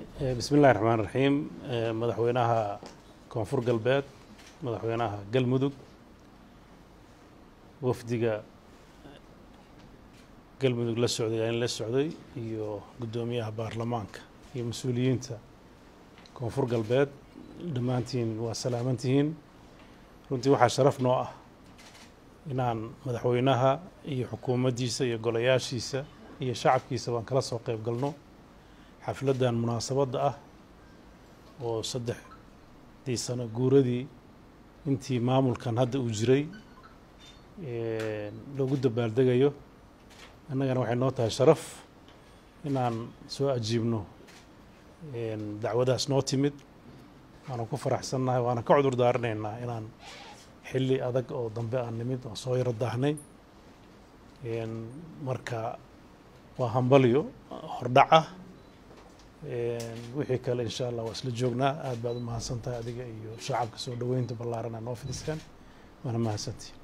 bismi illahi raxmaan raxiim madaxweynaha koonfur galbeed madaxweynaha galmudug wafdiga galmudug la socday aan la socday iyo guddoomiyaha baarlamaanka iyo mas-uuliyiinta koonfur galbeed dhammaantiin waa salaamantihiin runtii waxaa sharaf noo ah inaan madaxweynaha iyo xukuumaddiisa iyo golayaashiisa iyo shacabkiisa baan kala soo qayb galno xafladdan munaasabadda ah oo saddexdii sano guuradii intii maamulkan hadda uu jiray loogu dabaaldegayo annagana waxay noo tahay sharaf inaan soo ajiibno dacwadaas noo timid waana ku faraxsannahay waana ka cudur daaranaynaa inaan xilli adag oo dambe aan nimid oo soo yaro daahnay marka waa hambalyo hordhac ah wixii kale insha allah waa isla joognaa aad baad u mahadsan tahay adiga iyo shacabka soo dhoweynta ballaaran aa noo fidiseen waana mahadsantihin